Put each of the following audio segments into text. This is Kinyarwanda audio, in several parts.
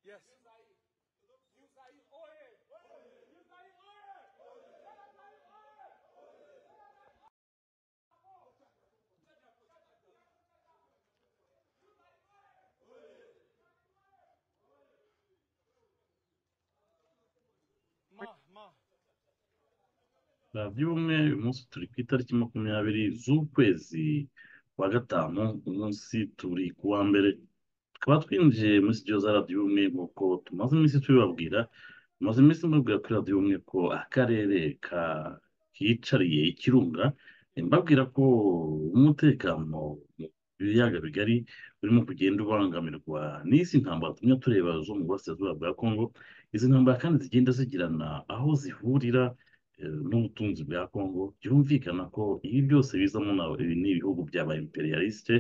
Yes. Yusayir Oye! Yusayir Oye! Yusayir Oye! radiyo umwe uyu munsi turi ku itariki makumyabiri z'ukwezi kwa gatanu uyu munsi turi ku wa mbere tukaba twinjiye muri sitidiyo za radiyo umwe nk'uko tumaze iminsi tubibabwira tumaze iminsi mubwira kuri radiyo umwe ko akarere ka kicariye ikirunga mbabwira ko umutekano mu biyaga bigari urimo kugenda ubangamirwa n'izi ntambara tumwe tureba zo mu burasirazuba bwa kongo izi ntambara kandi zigenda zigirana aho zihurira n'ubutunzi bwa kongo byumvikana ko ibi byose bizamo ni ibihugu byaba imperialiste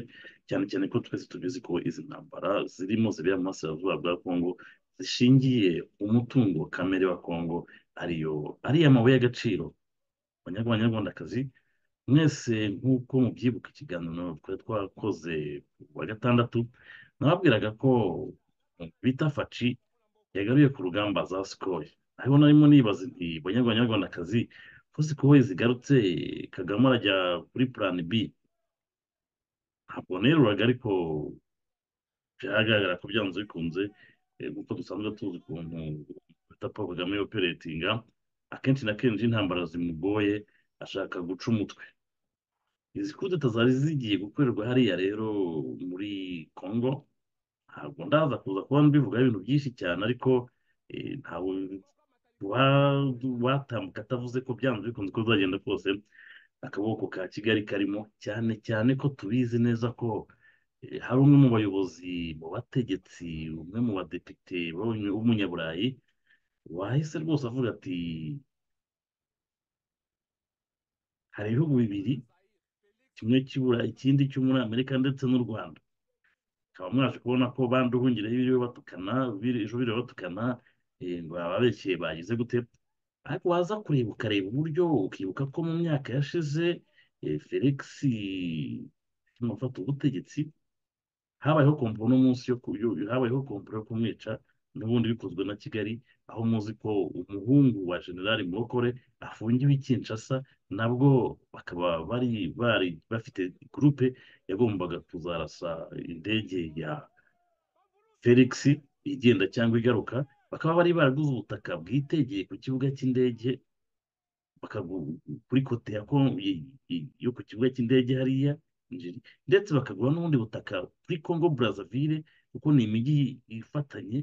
cyane cyane ko twese tubizi ko izi ntambara zirimo zibera mu burasirazuba bwa kongo zishingiye umutungo kamere wa kongo ariyo ariyo amabuye y'agaciro abanyarwandakazi mwese nk'uko mubyibuka ikiganiro twari twakoze ku wa gatandatu nababwiraga ko bita faci yagaruye ku rugamba za sikoro ariho narimo nibaza nti banyarwandakazi ko sikoro zigarutse kagame arajya kuri purani bi ntabwo neruraga ariko byagaragara ko byanze bikunze nk'uko dusanzwe tuzi ukuntu bita paul kagame yoperetinga akenshi na kenshi intambara zimugoye ashaka guca umutwe izi kudeta zari zigiye gukorerwa hariya rero muri congo ntabwo ndaza kuza kuba mbivugaho ibintu byinshi cyane ariko ntabwo watambuka atavuze ko byanze bikunze ko bizagenda kose akaboko ka kigali karimo cyane cyane ko tubizi neza ko hari umwe mu bayobozi mu bategetsi umwe mu badepite w'umunyaburayi wahise rwose avuga ati hari ibihugu bibiri kimwe cy'ibura ikindi cyo muri amerika ndetse n'u rwanda ukaba mwaje kubona ko bandi uhungira biriwe batukana ejo biriwe batukana bababekeye bagize gute ariko waza kureba ukareba uburyo ukibuka ko mu myaka yashize felix mufata ubutegetsi habayeho komporo n'umunsi yo habayeho komporo yo kumwica n'ubundi bikozwe na kigali aho muzi ko umuhungu wa generali murokore afungiwe i kinshasa nabwo bakaba bari bari bafite gurupe yagombaga kuzarasa indege ya felix igenda cyangwa igaruka bakaba bari baraguze ubutaka bwitegeye ku kibuga cy'indege kuri kote yo ku kibuga cy'indege hariya ndetse bakagura n'ubundi butaka kuri congo brazzaville kuko ni imijyi ifatanye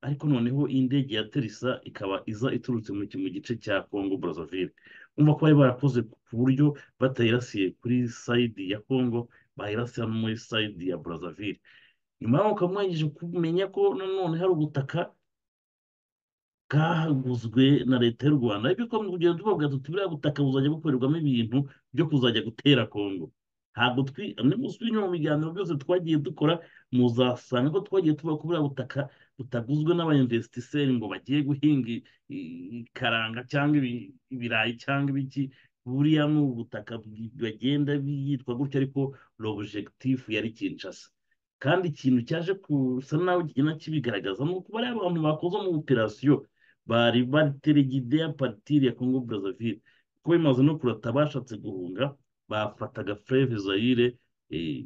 ariko noneho indege ya terisa ikaba iza iturutse mu gice cya congo brazzaville umva ko bari barakoze ku buryo batayirasiye kuri sayidi ya congo bayirasira no muri sayidi ya brazzaville nyuma yaho ukaba mwangije kumenya ko nanone hari ubutaka bwaguzwe na leta y'u rwanda ariko tugomba kugenda tubavuga tuti buriya butaka buzajya bukorerwamo ibintu byo kuzajya gutera congo ntabwo twisubire mu biganiro byose twagiye dukora muzasanga ko twagiye tuba ku buriya butaka butaguzwe n'abayinvesitiseri ngo bagiye guhinga ikaranga cyangwa ibirayi cyangwa ibiki buriya ni ubutaka bagenda yitwa gutya ariko robujegitifu yari kinshasa kandi ikintu cyaje gusa nawe kigenda kibigaragaza ni uko bariya abantu bakoze mu operasiyo bari bateregide ya partire ya congo brazzaville kuko bimaze no kurata bashatse guhunga bafataga fureve zayire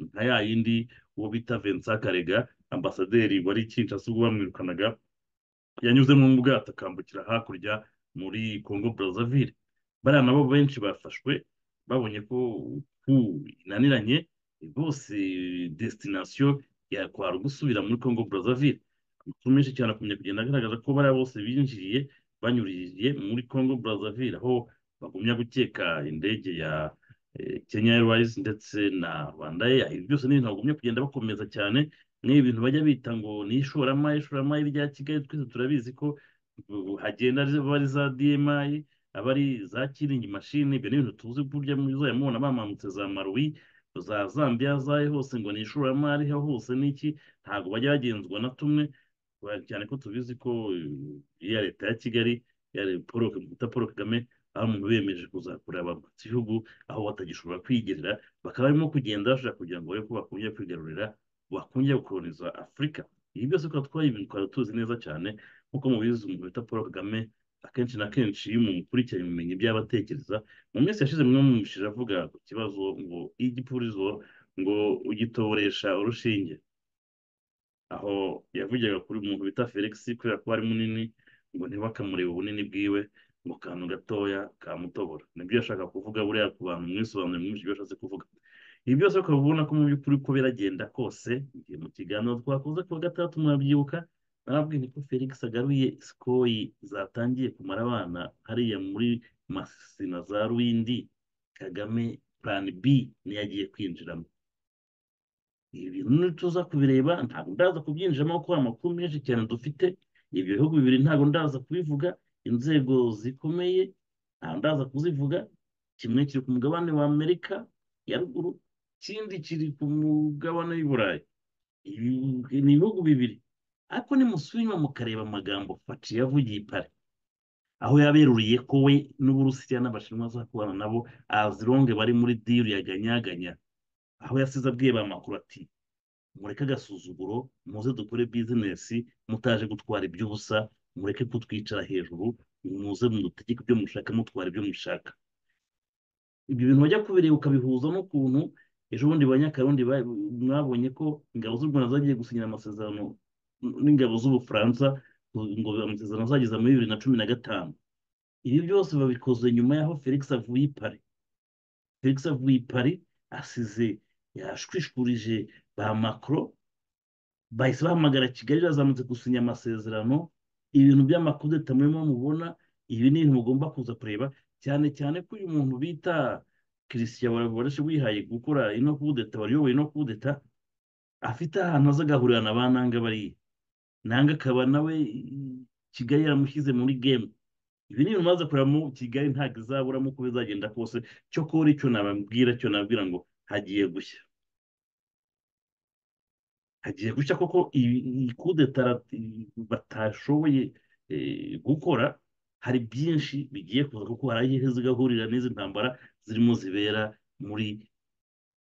nka ya yindi uwo bita vincent karega ambasaderi wari kinshasa ubwo bamwirukanaga yanyuzemo mu bwato akambukira hakurya muri congo brazzaville bariya nabo benshi bafashwe babonye ko inaniranye bose desitinasiyo yakwara gusubira muri congo brazzaville amakuru menshi cyane akumenya kugenda agaragaza ko bariya bose binjiriye banyuririye muri congo brazzaville aho bagumya gukeka indege ya kenya airways ndetse na rwanda air ibi byose ni ibintu bagumya kugenda bakomeza cyane nk'ibi bintu bajya bita ngo ni ishoramari ishoramari rya kigali twese turabizi ko hagenda aba ari za dmi aba ari za kiringi mashini ibyo ni ibintu tuzi burya muzayamubona bamanutse za maruwi za zambia zayo hose ngo ni ishoramari ho hose n'iki ntabwo bajya bagenzwa na tumwe cyane ko tubizi ko iya leta ya kigali bita paul kagame aho umuntu biyemeje kuzakorera mu gihugu aho batagishobora kwigerera bakaba barimo kugenda bashaka kugira ngo barebe ko bakongera kwigarurira bakongera gukoroniza afurika ibi byose kuba twabibikora tuzi neza cyane nk'uko mubizi umuntu bita paul kagame akenshi na kenshi iyo umuntu ukurikiranye ubumenyi by'abatekereza mu minsi yashize mwe mumwumvishije avuga ku kibazo ngo igipurizo ngo ugitoboresha urushinge aho yavugaga kuri umuntu bita felix kubera ko ari munini ngo ntibakamurebe ubunini bwiwe mu kantu gatoya kamutobora nibyo yashaka kuvuga buriya ku bantu mwisobanurira mwinshi ibyo ashatse kuvuga ibi byose ukaba ubona ko mu by'ukuri uko biragenda kose igihe mu kiganiro twakoze kuwa gatandatu murabyibuka narabwiye ko felix agaruye sikoyi zatangiye kumara abana hariya muri masina za ruwindi kagame purani bi niyo agiye kwinjiramo ibi bintu ntituza kubireba ntabwo ndaza kubyinjiramo kuko amakuru menshi cyane dufite ibyo bihugu bibiri ntabwo ndaza kubivuga inzego zikomeye ntabwo ndaza kuzivuga kimwe kiri ku mugabane wa amerika ya ruguru ikindi kiri ku mugabane w'iburayi ni ibihugu bibiri ariko nimusubira mukareba amagambo faci yavugiye ipare aho yaberuriye ko we n'uburusiya n'abashinwa kubana nabo azironge bari muri diri ya ganyaganya aho yasize abwiye ba makuru ati mureke agasuzuguro muze dukore bizinesi mutaje gutwara iby'ubusa mureke kutwicara hejuru muze mudutegeke ibyo mushaka mutwara ibyo mushaka ibyo bintu bajya kubireba ukabihuza n'ukuntu ejo bundi ba nyakarundi mwabonye ko ingabo z'u rwanda zagiye gusinyira amasezerano n'ingabo z'ubufaransa ngo amasezerano azageza muri bibiri na cumi na gatanu ibi byose babikoze nyuma y'aho felix avuye i pari felix avuye i pari asize yashwishwurije ba makoro bahise bahamagara kigali yazamutse gusinya amasezerano ibintu by'amakudeta murimo mubona ibi ni ibintu mugomba kuza kureba cyane cyane ko uyu muntu bita christian waraje wihaye gukora ino kudeta wayoboye ino kudeta afite ahantu aza agahurira na ba nanga bariya nanga akaba nawe kigali yaramushyize muri gemu ibi ni ibintu maze kuramo kigali ntabwo izaburamo uko bizagenda kose cyo kora icyo nababwira cyo nababwira ngo hagiye gushya hagiye gushya koko iyi kudeta batashoboye gukora hari byinshi bigiye kuza kuko hari aho zigahurira n'izi ntambara zirimo zibera muri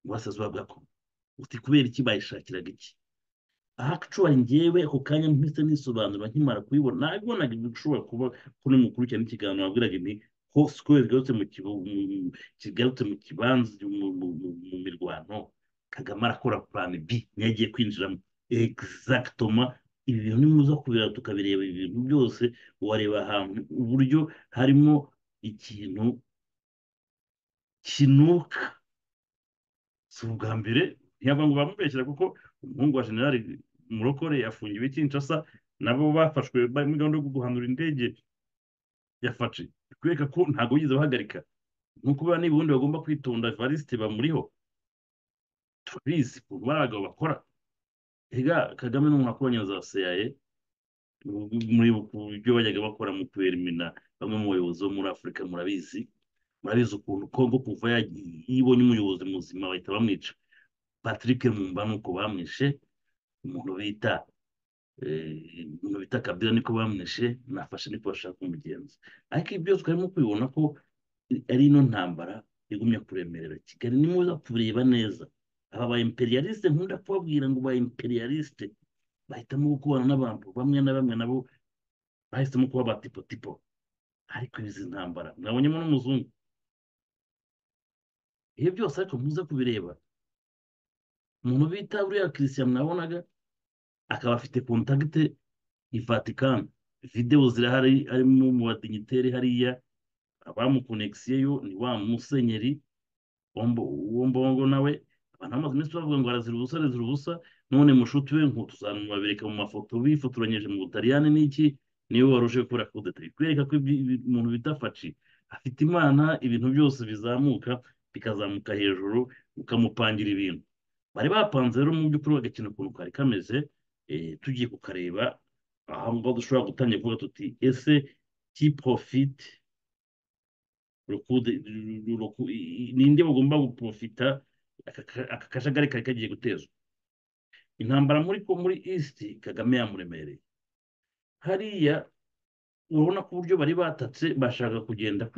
burasirazuba bwa kongo uti kubera iki bayishakiraga iki aha acuba ngewe ako kanya mpise nisobanura nkimara kubibona nabibonaga ibishobora kuba ko ni mukuru cyane ikiganiro wabwiraga ni ko sikoro zigarutse mu kigarutse mu kibanza mu mirwano kagame arakora purani bi niyo agiye kwinjiramo egizagitoma ibi bintu ni muza kubireba tukabireba ibi bintu byose wareba ahantu uburyo harimo ikintu kinuka si ubwa mbere ntiyaba ngo bamubeshyira kuko umuhungu wa generali murokore yafungiwe kinshasa nabo bafashwe muri gahunda yo guhanura indege yafashe kwereka ko ntabwo yigeze bahagarika nk'uko biba n'ubundi bagomba kwitonda varisite bamuriho turabizi ubu bari abagabo bakora rega kagame n'umuntu wakoranye na za seyaye muri byo bajyaga bakora mu kuberimina bamwe mu bayobozi bo muri afurika murabizi murabizi ukuntu kongo kuva yibonye umuyobozi muzima bahita bamwica patrick mumba nuko bamwishe umuntu bita umuntu bita kabira niko bamwishe nafashe niko bashaka umugenzi ariko ibyo twarimo kubibona ko ari ino ntambara igumya kuremerera kigali ni muza kureba neza aba ba imperialiste nkunda kubabwira ngo ba imperialiste bahitamo gukorana n'abantu bamwe na bamwe nabo bahisemo kuba ba tipo tipo ariko izi ntambara mwabonyemo n'umuzungu iyo byose ariko muze kubireba umuntu bita buriya christian mwabonaga akaba afite kontakite i vatican videwo zirahari harimo mu badinyiteri hariya abamukonegisiyeyo ni wa musenyeri wombongo nawe abantu bamaze iminsi bavuga ngo arazira ubusa arazira ubusa none mushuti we ngo tuzamubabereka mu mafoto bifotoranyije mu butaliyani n'iki niwe waruje gukora kudeta bikwereka ko umuntu bita faci afite imana ibintu byose bizamuka bikazamuka hejuru ukamupangira ibintu bari bapanze rero mu by'ukuri bagakina ukuntu kari kameze tugiye kukareba aho ngaho dushobora gutangira kuvuga tuti ese ki porofiti ninde bagomba guporofita aka kajagari kari kagiye gutezwa intambara muri ko muri east kagame yamuremereye hariya urabona ko uburyo bari batatse bashaka kugenda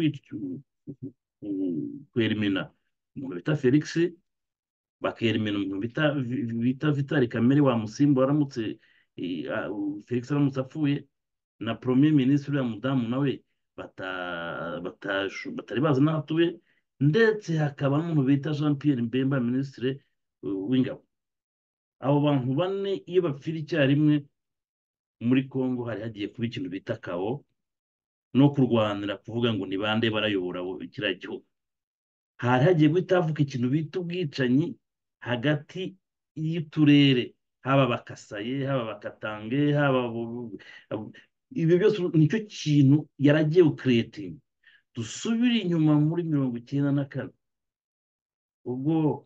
kwerimina umuntu bita felix bakerimina umuntu bita vitari kamere wamusimba waramutse eh, ah, u- felix aramutse apfuye na premier minisitiri uriya mudamu nawe bata- batashu- batari bazi n'aho atuye ndetse hakaba n'umuntu bita jean pierre mbemba minisitiri eh, w'ingabo abo bantu bane iyo bapfira icyarimwe muri congo hari hagiye kuba ikintu bita kabo no kurwanira kuvuga ngo ni bande barayobora kiriya gihugu hari hagiye guhita havuka ikintu bita ubwicanyi hagati y'uturere haba abakasaye haba abakatange haba abo- abo- ibyo byose nicyo kintu yaragiye kuretinga dusubire inyuma muri mirongo icyenda na kane ubwo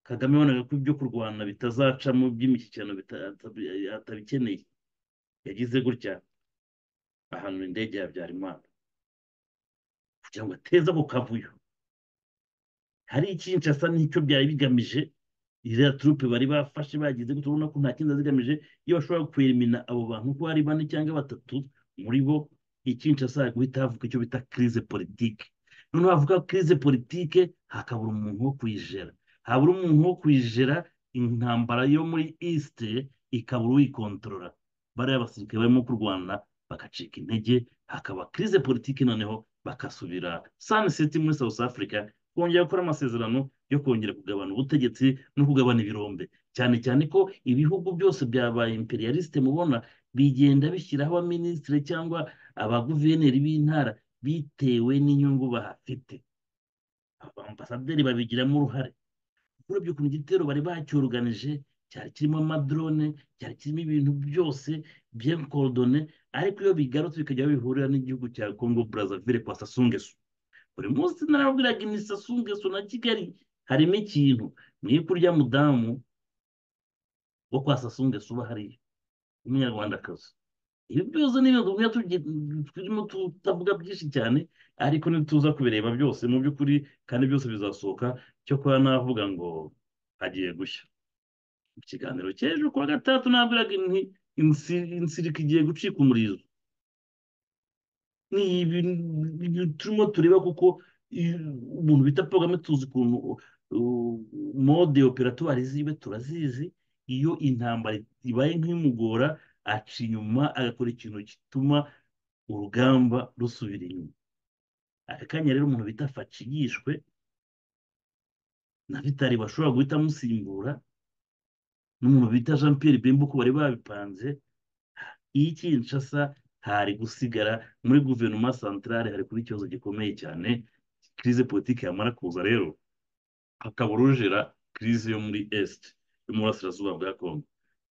kagame yabonaga ko ibyo kurwana bitazacamo by'imishyikirano bita- atabi- atabikeneye yagize gutya ahanura indege ya habyarimana kugira ngo ateze ako kavuyo hari icyinshi asa n'icyo byari bigamije iriya turupe bari bafashe bagize gutya urabona ko nta kindi zigamije iyo bashobora kwerimina abo bantu uko ari bane cyangwa batatu muri bo icyinshi asa guhita havuka icyo bita kirize politike noneho havuka kirize politike hakabura umuntu wo kuyijera habura umuntu wo kuyijera intambara yo muri east ikabura uyikontorora bariya basirikare barimo kurwana bagacika intege hakaba kirize politike noneho bagasubira sanisiti muri south africa kongera gukora amasezerano yo kongera kugabana ubutegetsi no kugabana ibirombe cyane cyane ko ibihugu byose byabaye imperialiste mubona bigenda bishyiraho abaminisitiri cyangwa abaguverineri b'intara bitewe n'inyungu bahafite abambasaderi babigiramo uruhare urebye ukuntu igitero bari bacyoruganije cyari kirimo amadrone cyari kirimo ibintu byose bien coordonné ariko iyo bigarutse bikajya bihurira n'igihugu cya congo brazzaville kwa sasungesu buri munsi narabwiraga ni sasungesu na kigali harimo ikintu niyo kurya mudamu wo kwa sasungesu uba hariya w'umunyarwandakazi ibi byose ni ibintu bimwe tugi- turimo tutavuga byinshi cyane ariko ntituza kubireba byose mu by'ukuri kandi byose bizasohoka cyokora navuga ngo hagiye gushya mu kiganiro cy'ejo kuwa gatandatu nabwiraga nti insi- insirika igiye gucika umurizo ni ibintu turimo tureba kuko i- umuntu bita paul kagame tuzi ukuntu uh, mode operatwari ziwe turazizi iyo intambara ibaye nk'imugora aca inyuma agakora ikintu gituma urugamba rusubira inyuma aka kanya rero umuntu bita faci yishwe na vitali bashobora guhita amusimbura n'umuntu bita jean pierre bemba uko bari babipanze iyi kinshasa hari gusigara muri guverinoma santarare hari kuba ikibazo gikomeye cyane kirize politiki yamara kuza rero hakabura ujera kirize yo muri esite yo mu burasirazuba bwa kongo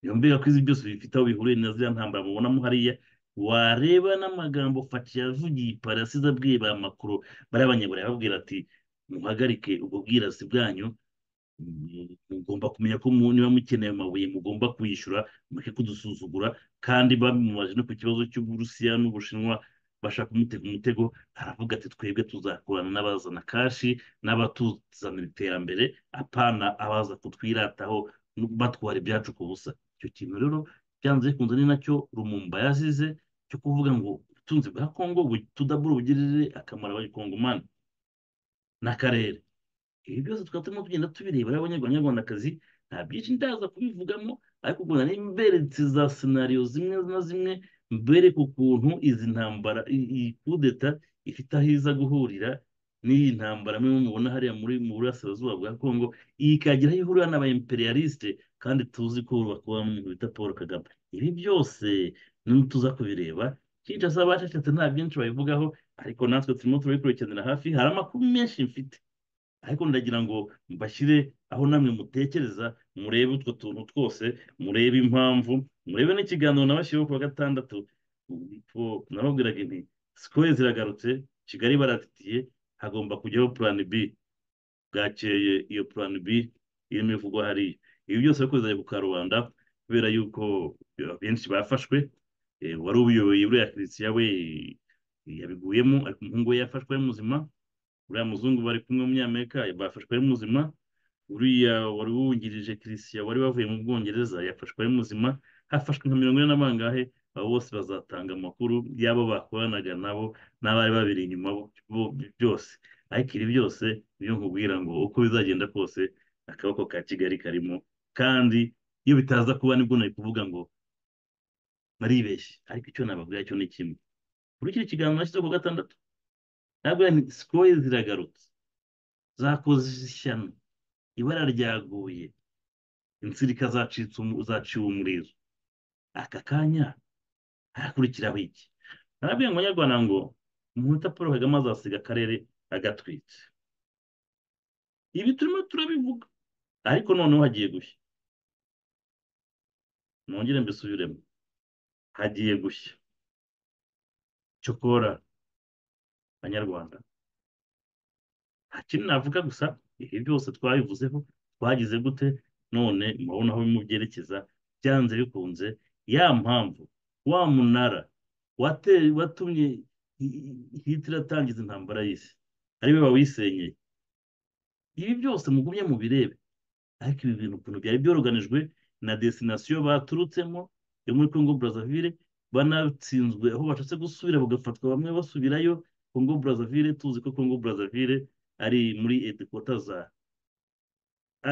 iyo mbega ko izi byose bifite aho bihuriye na ziriya ntambara mubonamo hariya wareba n'amagambo faci yavugiye i parasizi abwiye ba makuru bariya abanyaburaya babwira ati muhagarike ubwo bwirasi bwanyu mu- mugomba kumenya ko mu- niba mukeneye amabuye mugomba kuyishyura mureke kudusuzugura kandi bamubaje no ku kibazo cy'uburusiya n'ubushinwa bashaka kumutega umutego aravuga ati twebwe tuzakorana n'abazana kashi n'abatuzanira iterambere apana abaza kutwirataho no batwara ibyacu ku busa icyo kintu rero byanze bikunze ni nacyo rumumba yazize cyo kuvuga ngo ubutunzi bwa kongo tudabura bugirire akamaro abakongomani n'akarere ibi byose tukaba turimo tugenda tubireba rero abanyarwandakazi nta byinshi ndaza kubivugamo ariko ubwo nari mberetse za senariyo zimwe na zimwe mbereka ukuntu izi ntambara i- iyi kudeta ifite aho iza guhurira n'iyi ntambara mwe mubona hariya muri mu burasirazuba bwa kongo iyi ikagira aho ihurira n'aba imperialiste kandi tuzi ko bakubamo umuntu bita paul kagame ibi byose tuza kubireba kinshasa bacecetse nta byinshi babivugaho ariko natwe turimo turabikurikiranira hafi hari amakuru menshi mfite ariko ndagira ngo mbashyire aho namwe mutekereza murebe utwo tuntu twose murebe impamvu murebe n'ikiganiro nabashyiriweho kuwa gatandatu ubwo nababwiraga inti sikoro ziragarutse kigali baratitiye hagomba kujyaho purani b bwakeye iyo purani b irimo ivugwa hariya ibi byose ariko bizajya ku karubanda kubera yuko benshi bafashwe eh, wari ubiyoboye buriya christian we yabiguyemo ariko umuhungu we yafashwe ari muzima uriya muzungu bari kumwe w'umunyamerika bafashwe ari muzima uriya wari wungirije christian wari wavuye mu bwongereza yafashwe ari muzima hafashwe nka mirongo ine na bangahe abo bose bazatanga amakuru y'abo bakoranaga nabo n'abari babiri inyuma bo- bo- byose ariko ibi byose niyo nkubwira ngo uko bizagenda kose akaboko ka kigali karimo kandi iyo bitaza kuba nibwo nari kuvuga ngo baribeshye ariko icyo nababwira cyo ni kimwe kuri kino kiganiro nashyizeho ku gatandatu nabwo ni sikoye ziragarutse zakoze ishyano ibara ryaguye insirika zacitse umu- zaciwe umuriro aka kanya harakurikiraho iki narabwiye ngo nyarwanda ngo umuntu paul kagame azasiga akarere agatwite ibi turimo turabivuga ariko noneho hagiye gushya nongere mbisubiremo hagiye gushya cyokora banyarwanda nta kintu navuga gusa ibi byose twabivuzeho twagize gute none murabona aho bimubyerekeza byanze bikunze ya mpamvu wa munara wate- watumye hi- hi- hitler atangiza intambara y'isi ariwe wawisenyeye ibi byose mugumye mubirebe ariko ibi bintu ukuntu byari byoroganijwe na desinasiyo baturutsemo yo muri congo brazzaville banatsinzwe aho bashatse gusubira bagafatwa bamwe basubirayo congo brazzaville tuzi ko congo brazzaville ari muri edikota za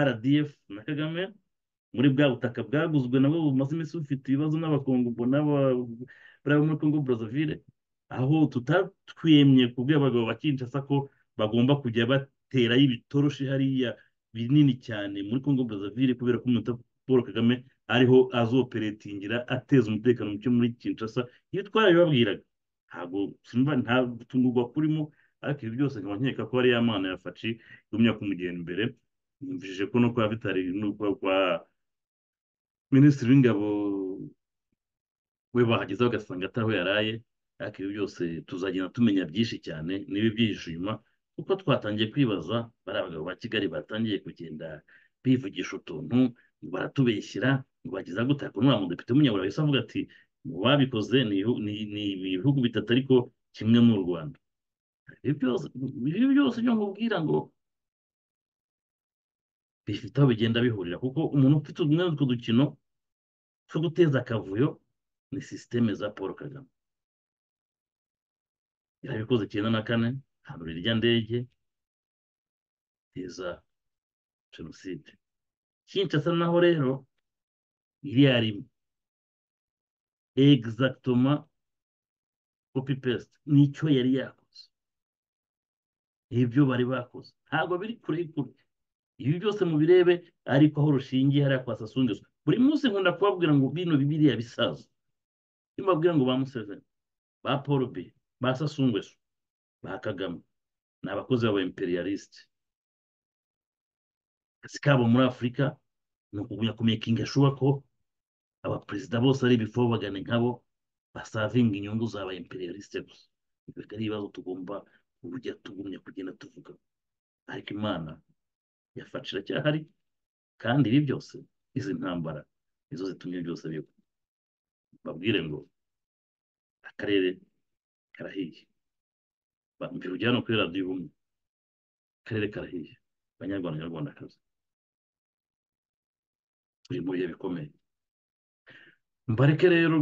rdf na kagame muri bwa butaka bwaguzwe nabwo bumaze iminsi bufite ibibazo n'abakongo n'abari muri congo brazzaville aho tutatwemye kubwira abagabo ba kinshasa ko bagomba kujya baterayo ibitoroshi hariya binini cyane muri congo brazzaville kubera ko umuntu paul kagame ariho azoperetingira ateza umutekano muke muri kinshasa ibi twarabibabwiraga ntabwo simba nta gutungurwa kurimo ariko ibi byose nkaba nkeka ko ari ya mana ya faci yumya kumugenda imbere numvishije ko no kwa vitari no kwa kwa minisitiri w'ingabo we bahageze bagasanga atari aho yaraye ariko ibi byose tuzagenda tumenya byinshi cyane niba ibyihishe inyuma kuko twatangiye kwibaza bari abagabo ba kigali batangiye kugenda bivugisha utuntu baratubeshyira bageza gutaka ukuntu wa mudepite w'umunyaburayi wese avuga ati mu babikoze ni ibihu- ni- ni ibihugu bitatu ariko kimwe n'u rwanda ibi byose ibi byose byo nkubwira ngo bifite aho bigenda bihurira kuko umuntu ufite umwe n'utwo dukino two guteza akavuyo ni sisiteme za paul kagame yarabikoze icyenda na kane hano irya ndege iteza jenoside kinshasa naho rero iriya rimwe egizagitoma kopi pesite nicyo yari yakoze ibyo bari bakoze ntabwo biri kure kure ibi byose mubirebe ariko aho rushingiye hariya kwa sasungizwa buri munsi nkunda kubabwira ngo bino bibiriya bisaza iyo mbabwira ngo ba museveni ba paul b ba sasungweso ba kagame ni abakozi b'aba imperialisite akazi kabo muri afurika ni ukugumya kumekinga shuwa ko abaperezida bose ari ibifobagane nkabo basavinga inyungu z'aba imperialisite gusa ibyo ari ibibazo tugomba kujya tugumya kugenda tuvuga ariko imana yafashe iracyahari kandi ibi byose izi ntambara nizo zitumye byose bigwa babwire ngo akarere karahiye mbere ujyana kuri radiyo ubumwe akarere karahiye abanyarwanda nyarwandakazi turi mu bihe bikomeye mbareke rero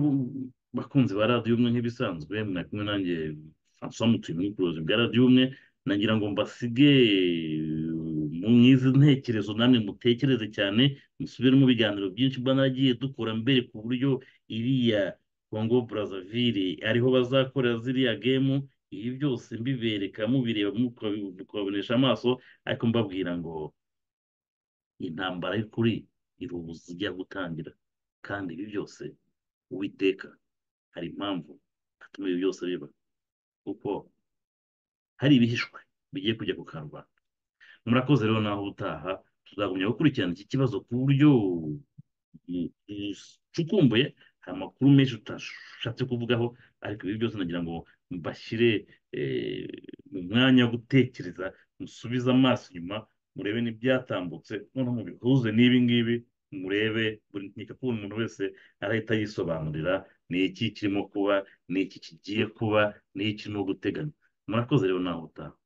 bakunzi ba radiyo umwe nk'ibisanzwe mwa kumwe nanjye francois mutuye muri kurozi bwa radiyo umwe nagira ngo mbasige mu izi ntekerezo namwe mutekereze cyane musubire mu biganiro byinshi mba naragiye dukora mbere ku buryo iriya congo brazzaville ariho bazakorera ziriya gemu ibi byose mbibereka mubireba mukabi- mukabibonesha amaso ariko mbabwira ngo intambara y'ukuri irubuza ijya gutangira kandi ibi byose uwiteka hari impamvu atuma ibi byose biba kuko hari ibihishwe bigiye kujya ku karubanda murakoze rero naho ubutaha tuzagumya gukurikirana iki kibazo ku buryo bu- bucukumbuye hari amakuru menshi tutashatse kuvugaho ariko ibi byose nagira ngo mbashyire eh, mu mwanya wo gutekereza musubize amaso inyuma murebe n'ibyatambutse noneho mubihuze n'ibi ngibi murebe buri nkeka ko buri muntu wese arahita yisobanurira ni iki kirimo kuba ni iki kigiye kuba ni iki ni uguteganya murakoze rero naho ubutaha